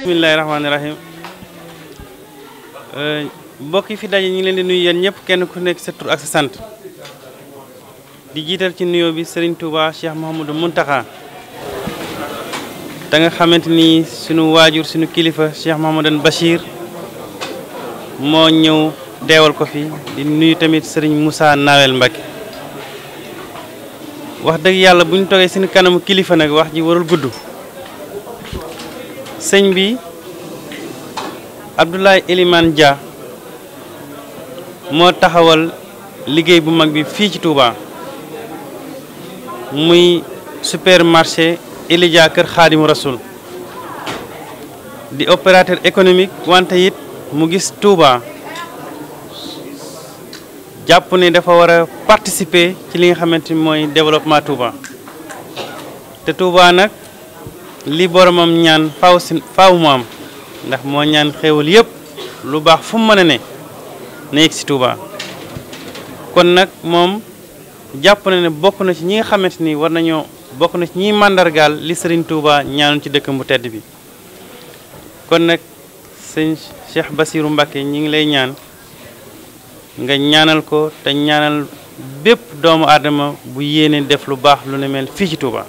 bismillahi rahmaani rahim mbokk yi fi daje ñu ngi leen di nuyu yéen ñëpp kenn ku nekk sa tur ak sa sant di jiital ci nuyoo bi Serigne Touba Cheikh Mouhamadou Mountakha da nga xamante ni sunu waajur sunu kilifa Cheikh Mouhamadou Bachir moo ñëw deewal ko fi di nuyu tamit Serigne Moussa Nawel Mbacke wax dëgg yàlla bu ñu toogee seen kanamu kilifa nag wax ji warul gudd sëñ bi Abdoulaye Elimane Dia moo taxawal liggéey bu mag bi fii ci Touba muy supermarché Elidia Kër Xaadimu Rasul di opérateur économique wante it mu gis Touba jàpp ne dafa war a participer ci li nga xamante ni mooy développement Touba te Touba nag li boromam ñaan faaw si faaw mu am ndax moo ñaan xéewal yëpp lu baax fu mu mën a ne na yegg si Touba kon nag moom jàpp na ne bokk na ci ñi nga xamante ni war nañoo bokk na ci ñiy màndargaal li Serigne Touba ñaanoon ci dëkkam bu tedd bi kon nag sëñ Cheikh Bassirou Mbacké ñi ngi lay ñaan nga ñaanal ko te ñaanal bépp doomu aadama bu yéene def lu baax lu ne mel fii ci Touba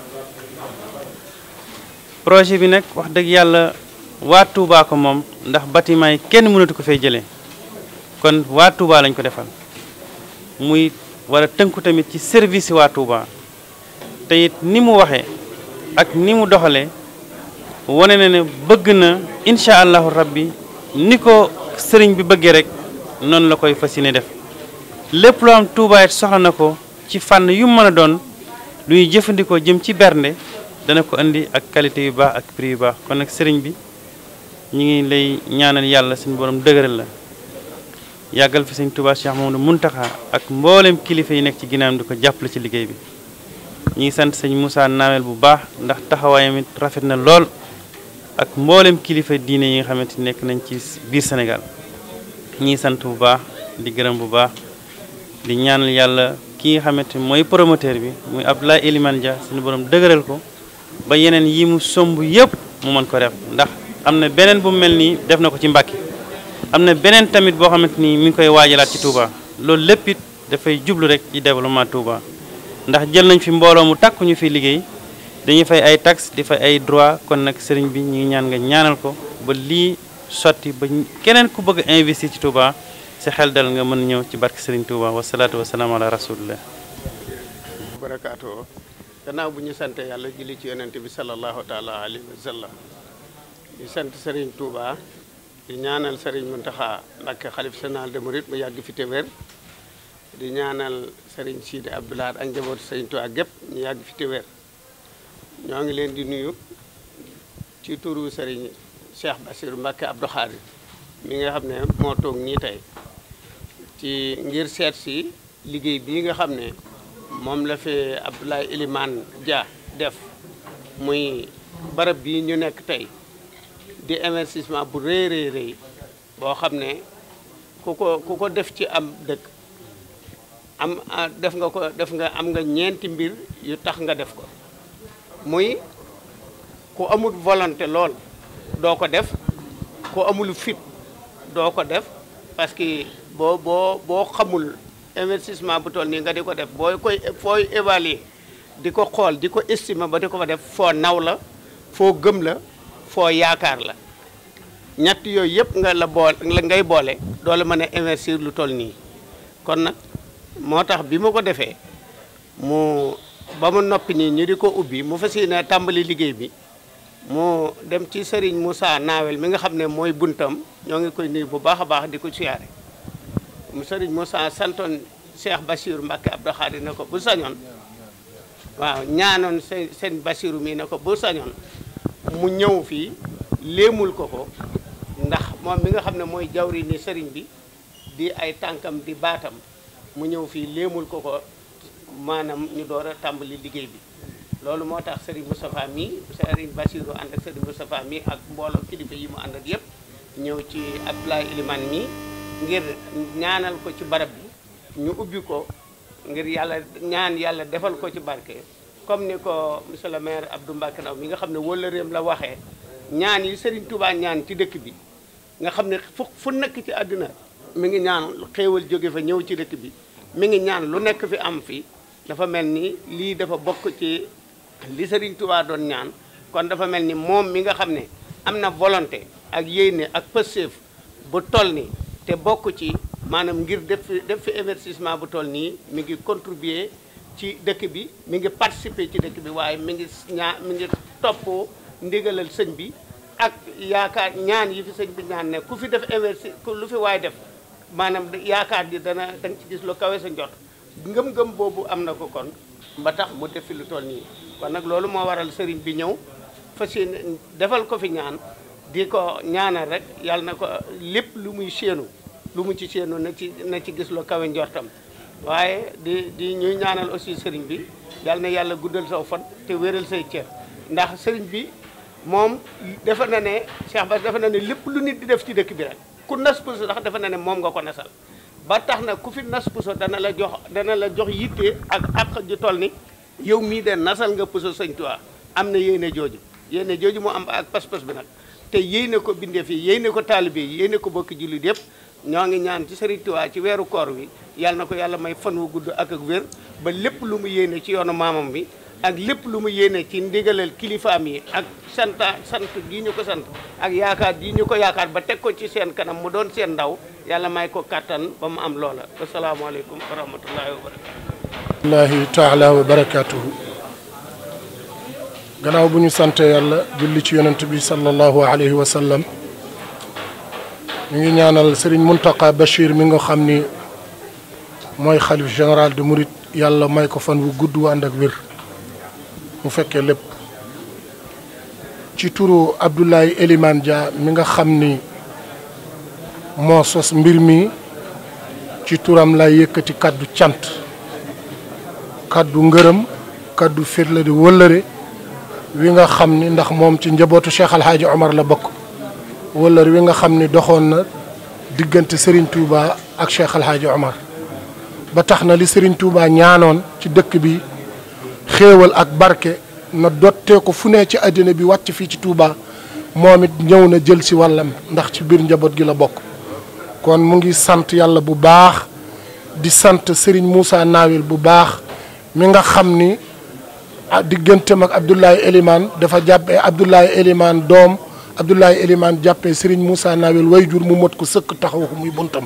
projet bi nag wax dëgg yàlla waa Touba ko moom ndax bâtiment yi kenn mënatu ko fay jëlee kon waa Touba lañ ko defal muy war a tënku tamit ci service waa Touba te it ni mu waxee ak ni mu doxalee wane na ne bëgg na incha allahu rabbi ni ko sëriñ bi bëggee rek noonu la koy fas yéene def lépp loo am Touba it soxla na ko ci fànn yu mën a doon lu ñuy jëfandikoo jëm ci bernde dana ko indi ak qualité yu baax ak prix yu baax kon nag sëriñ bi ñu ngi lay ñaanal yàlla suñu borom dëgëral la yàggal fi sëñ Touba Cheikh Mamadou Mountakha ak mboolem kilifa yi nekk ci ginnaawam di ko jàppale ci liggéey bi ñu ngi sant sëñ Moussa Nawel bu baax ndax taxawaayam it rafet na lool ak mboolem kilifa diine yi nga xamante ni nekk nañ ci biir Sénégal ñi ngi sant bu baax di gërëm bu baax di ñaanal yàlla ki nga xamante ni mooy promoteur bi muy Abdoulaye Elimane Dia suñu borom dëgëral ko ba yeneen yi mu somb yëpp mu mën ko def ndax am na beneen bu mel nii def na ko ci Mbàkke am na beneen tamit boo xamante ni mi ngi koy waajalaat ci Touba loolu lépp it dafay jublu rek ci développement Touba ndax jël nañ fi mbooloo mu takku ñu fi liggéey dañuy fay ay taxes di fay ay droit kon nag sëriñ bi ñu ngi ñaan nga ñaanal ko ba lii sotti ba keneen ku bëgg a investir ci Touba si xel dal nga mën ñëw ci barke sëriñ Touba wasalaatu wasalaam ala rasulillah barakaatu gannaaw bu ñu sante yàlla julli ci yonent bi sallallahu taala alayhi wa sallam di sant sëriñ Touba di ñaanal sëriñ Mountakha Mbacké xalif général des mourides mu yàgg fi te wér di ñaanal sëriñ Sidi Abdoulaye ak njabootu sëriñ Touba gépp ñu yàgg fi te wér ñoo ngi leen di nuyu ci turu sëriñ Cheikh Bassirou Mbacké Abdou Khadir mi nga xam ne moo toog nii tey ci ngir seet si liggéey bii nga xam ne moom la fi Abdoulaye Elimane Dia def muy barab bii ñu nekk tey di investissement bu rëy rëy rëy boo xam ne ku ko ku ko def ci am dëkk am def nga ko def nga am nga ñeenti mbir yu tax nga def ko muy ku amul volonté lool doo ko def ku amul fit doo ko def parce que boo boo boo xamul investissement bu toll nii nga di ko def booy koy fooy évaluer di ko xool di ko estimer ba di ko fa def foo naw la foo gëm la foo yaakaar la ñett yooyu yëpp nga la boole la ngay boole doo la mën a investir lu toll nii kon nag moo tax bi ma ko defee mu ba mu noppi nii ñu di ko ubbi mu fas yéene tàmbali liggéey bi mu dem ci Serigne Moussa Nawel mi nga xam ne mooy buntam ñoo ngi koy nuyu bu baax a baax di ko siyaare mu Serigne Moussa santoon Cheikh Bassirou Mbacké Abdou Khadir ne ko bu sañoon waaw ñaanoon seen seen Bassirou mii ne ko bu sañoon mu ñëw fii léemul ko ko ndax moom mi nga xam ne mooy jawri ni Serigne bi di ay tànkam di baatam mu ñëw fii léemul ko ko maanaam ñu door a tàmbali liggéey bi loolu moo tax Serigne Moustapha mii Serigne Bassirou ànd ak Serigne Moustapha mii ak mbooloo kilifa yi mu ànd ak yëpp ñëw ci Abdoulaye Elimane mii ngir ñaanal ko ci barab bi ñu ubbi ko ngir yàlla ñaan yàlla defal ko ci barke comme ni ko monsieur le maire Abdou Mbacké Ndaw mi nga xam ne wóllëreem la waxee ñaan yi Serigne Touba ñaan ci dëkk bi nga xam ne fu fu nekk ci àddina mi ngi ñaan xéewal jóge fa ñëw ci dëkk bi mi ngi ñaan lu nekk fi am fi dafa mel ni lii dafa bokk ci li Serigne Touba doon ñaan kon dafa mel ni moom mi nga xam ne am na volonté ak yéene ak pëseef bu toll ni te bokk ci maanaam ngir def fi def fi investissement bu toll nii mi ngi contribuer ci dëkk bi mi ngi participer ci dëkk bi waaye mi ngi ñaa mi ngi topp ndigalal sëñ bi ak yaakaar ñaan yi fi sëñ bi ñaan ne ku fi def investi lu fi waay def maanaam yaakaar di dana da nga ci gis lu kawe sa njot ngëm-ngëm boobu am na ko kon ba tax mu def fi lu toll nii kon nag loolu moo waral sëriñ bi ñëw fas yéene defal ko fi ñaan di ko ñaanal rek yàlla na ko lépp lu muy séenu lu mu ci séenu na ci na ci gis lu kawe njortam waaye di di ñuy ñaanal aussi sëriñ bi yàlla na yàlla guddal saw fan te wéral say cër ndax sëriñ bi moom defe na ne Cheikh Bass defe na ne lépp lu nit di def ci dëkk bi rek ku nas puso ndax defe na ne moom nga ko nasal ba tax na ku fi nas puso dana la jox dana la jox yitte ak ak ju toll ni yow mii de nasal nga puso sëñ Tuubaa am na yéene jooju yéene jooju mu am ak pas-pas bi nag te yéene ko bindee fii yéene ko taalibe yi yéene ko bokki jullit yëpp ñoo ngi ñaan ci Sëriñ Tuubaa ci weeru koor wi yàlla na ko yàlla may fan wu gudd ak ak wér ba lépp lu mu yéene ci yoonu maamam bi ak lépp lu mu yéene ci ndigalal kilifaam yi ak santa sant gii ñu ko sant ak yaakaar gii ñu ko yaakaar ba teg ko ci seen kanam mu doon seen ndaw yàlla may ko kàttan ba mu am loola asalaamaaleykum wa rahmatullahi wa barakatu allahi taala wa barakatuhu gannaaw bu ñu sante yàlla julli ci yonent bi sallallahu alayhi wa sallam ñu ngi ñaanal Serigne Mountakha Bachir mi nga xam ni mooy xalif général de Mouride yàlla may ko fan wu gudd wu ànd ak wér mu fekkee lépp ci turu Abdoulaye Elimane Dia mi nga xam ni moo sos mbir mi ci turam lay yëkkati kàddu cant kàddu ngërëm kàddu firla di wëllëre wi nga xam ni ndax moom ci njabootu Cheikh Al Hadj Omar la bokk wëllëre wi nga xam ni doxoon na diggante Serigne Touba ak Cheikh Al Hadj Omar ba tax na li Serigne Touba ñaanoon ci dëkk bi xéewal ak barke na dottee ko fu ne ci àddina bi wàcc fii ci Touba moom it ñëw na jël si wàllam ndax ci biir njaboot gi la bokk kon mu ngi sant yàlla bu baax di sant Serigne Moussa Nawel bu baax mi nga xam ni ah digganteem ak Abdoulaye Elimane dafa jàppee Abdoulaye Elimane doom Abdoulaye Elimane jàppee Serigne Moussa Nawel wayjur mu mot ko sëkk taxaw ko muy buntam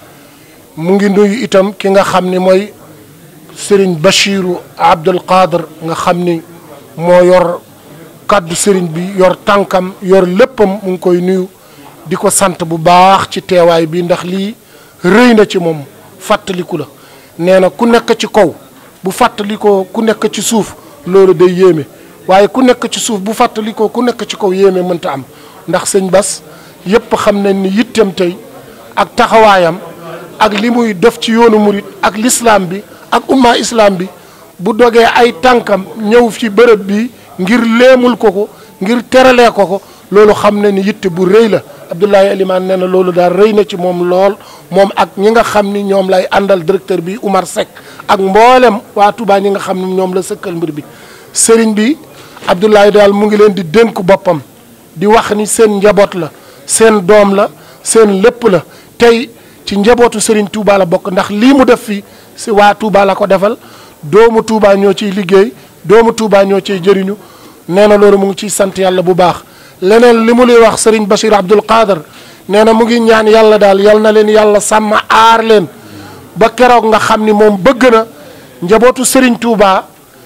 mu ngi nuyu itam ki nga xam ni mooy Serigne Bachiru Abdul Qadir nga xam ni moo yor kàddu Serigne bi yor tànkam yor léppam mu ngi koy nuyu di ko sant bu baax ci teewaay bi ndax lii rëy na ci moom fàttaliku la nee na ku nekk ci kaw bu fàttalikoo ku nekk ci suuf loolu day yéeme waaye ku nekk ci suuf bu fàttalikoo ku nekk ci kaw yéeme mënta am ndax sëñ Bas yépp xam nañ ni yittem tey ak taxawaayam ak li muy def ci yoonu murit ak lislaam bi ak umma islam bi bu dogee ay tànkam ñëw ci bërëb bi ngir léemul ko ko ngir teralee ko ko loolu xam na ni yitte bu rëy la Abdoulaye Elimane nee na loolu daal rëy na ci moom lool moom ak ñi nga xam ni ñoom lay àndal directeur bi Oumar Seck ak mboolem waa Touba ñi nga xam ni ñoom la sëkkal mbir bi sëriñ bi Abdoulaye daal mu ngi leen di dénk boppam di wax ni seen njaboot la seen doom la seen lépp la tey ci njabootu sëriñ Touba la bokk ndax lii mu def fii si waa Touba la ko defal doomu Touba ñoo ciy liggéey doomu Touba ñoo ciy jëriñu nee na loolu mu ngi ciy sant yàlla bu baax leneen li mu luy wax sëriñ Bachir Abdoul Qadir nee na mu ngi ñaan yàlla daal yal na leen yàlla sàmm aar leen ba keroog nga xam ni moom bëgg na njabootu sëriñ Touba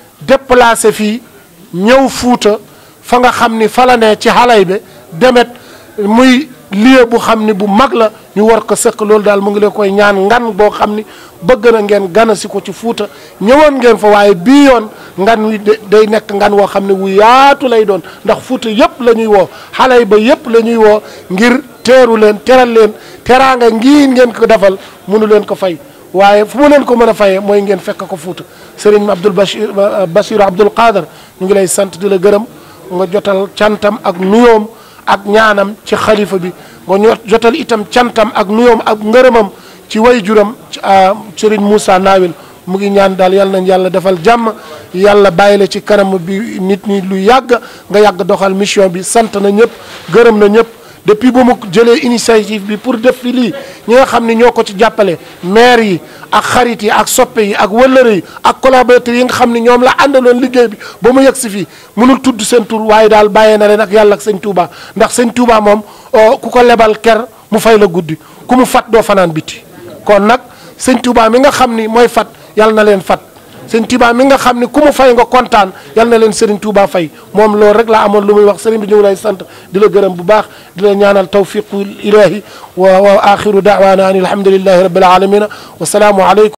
déplacé fii ñëw fuuta fa nga xam ni fa la ne ci xalay be demet muy lieu bu xam ni bu mag la ñu war ko sëkk loolu daal mu ngi leen koy ñaan ngan boo xam ni bëgg na ngeen gana si ko ci fuuta ñëwoon ngeen fa waaye bii yoon ngan wi day nekk ngan woo xam ne wu yaatu lay doon ndax fuuta yëpp la ñuy woo xale yi ba yëpp la ñuy woo ngir teeru leen teral leen teraanga ngii ngeen ko defal mënu leen ko fay waaye fu mu leen ko mën a fayee mooy ngeen fekk ko fuuta sëriñ Abdoul Bachir Bachir Abdoul Qadir ñu ngi lay sant di la gërëm nga jotal cantam ak nuyoom ak ñaanam ci xalifa bi nga ñoo jotal itam cantam ak nuyoom ak ngërëmam ci way juram sëriñ Moussa Nawel mu ngi ñaan daal yal nañ yàlla defal jàmm yàlla bàyyi la ci kanam bi nit ñi lu yàgg nga yàgg doxal mission bi sant na ñëpp gërëm na ñëpp depuis ba mu jëlee initiative bi pour def fi lii ñi nga xam ne ñoo ko ci jàppale maire yi ak xarit yi ak soppe yi ak wëllëre yi ak collaborateurs yi nga xam ne ñoom la àndaloon liggéey bi ba mu yegg si fii mënul tudd seen tur waaye daal bàyyee na leen ak yàlla ak sëñ Touba ndax sëñ Touba moom ku ko lebal ker mu fay la guddi ku mu fat doo fanaan biti kon nag sëñ Touba mi nga xam ni mooy fat yàlla na leen fat sëñ Touba mi nga xam ni ku mu fay nga kontaan yal na leen Serigne Touba fay moom loolu rek laa amoon lu muy wax Serigne bi ñu ngi lay sant di la gërëm bu baax di la ñaanal tawfiqu ilahi wa wa axiru daawaana an alhamdulillahi rabbil alamina wa salaamu aleykum